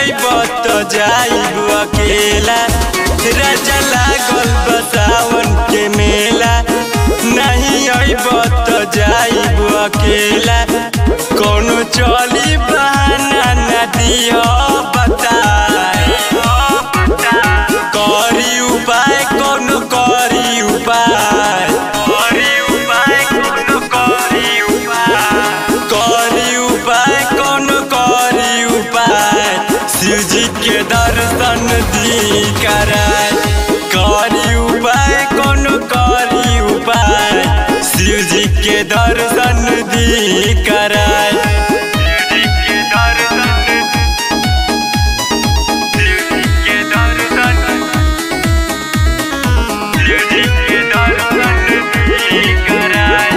अइब त जाइब अकेला राजा लागल बसावन के मेला नहीं अइब त जाइब अकेला कोनो चली बहाना न दियो बताए करी उपाय कोनो करी उपाय करी उपाय कोनो करी उपाय करी उपाय कोनो करी उपाय शिवजी के दर्शन दी कराय करी उपाय कोनो करी उपाय शिवजी के दर्शन दी कराय शिवजी के दर्शन शिवजी के दर्शन शिवजी के दर्शन दी कराय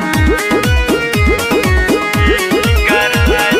कराय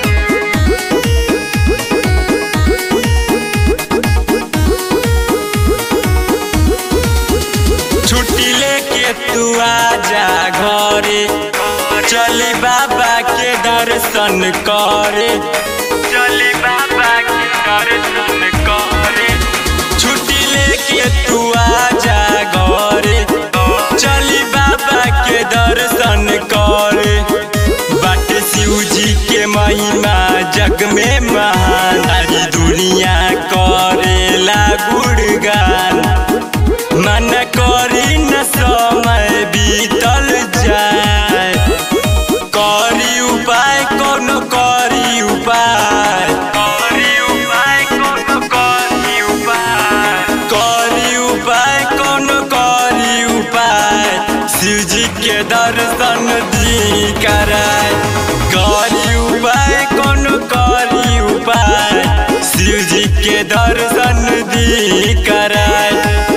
छुट्टी लेके तू आजा घरे चली बाबा के दर्शन करे चली बाबा के दर्शन करे छुट्टी लेके तू आजा घरे चली बाबा के दर्शन करे बाट शिव जी के महिमा जग में महान सारी दुनिया करेला गुणगान मन करी न समय बीतल जाए करी उपाय कोनो करी उपाय करी उपाय कोनो करी उपाय करी उपाय कोनो करी उपाय शिवजी के दर्शन दी कराय करी उपाय कोनो करी उपाय शिवजी के दर्शन दी कराय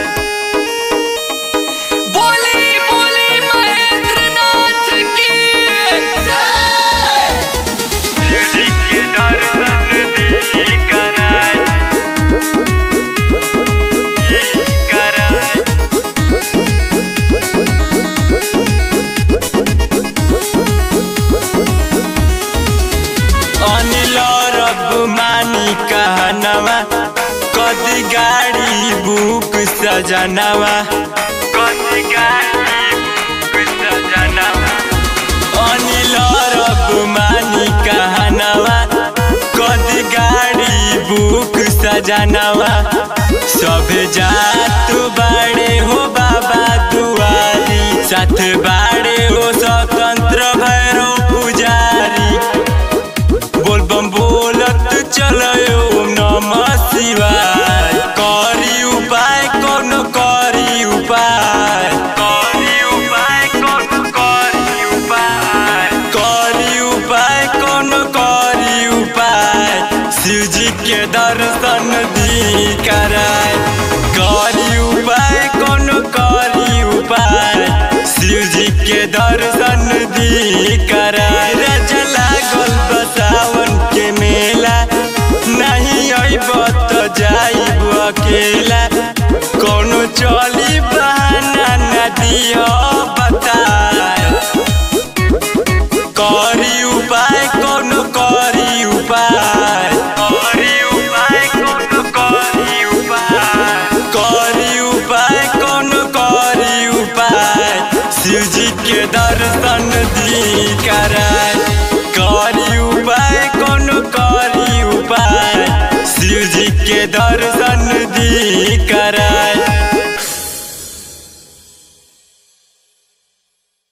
बोली बोली महेंद्र नाथ की जय शिवजी के दर्शन दी कराय कराय अनिल रब मानी कहनवा कदी गाड़ी बुक सजनवा कदी गाड़ी बुक सजनवा अनिल रब मानी कहनवा कदी गाड़ी बुक सजनवा सब जात बाड़े हो बाबा दुआरी साथ बाड़े हो स्वतंत्र भैरव पुजारी बोल बम बोलत चलो ओम नमः शिवाय करी उपाय कोनो करी उपाय करी उपाय कोनो करी उपाय करी उपाय कोनो करी उपाय शिवजी के दर्शन दी कराय करी उपाय कोनो करी उपाय शिवजी के दर्शन दी कराय राजा लागल बसावन के मेला नहीं अइब त जाइब अकेला कोनो चली बहाना न दियो बताए करी उपाय कोनो करी उपाय करी उपाय कोनो करी उपाय करी उपाय कोनो करी उपाय शिवजी के दर्शन दी कराय करी उपाय कोनो करी उपाय शिवजी के दर्शन दी कराय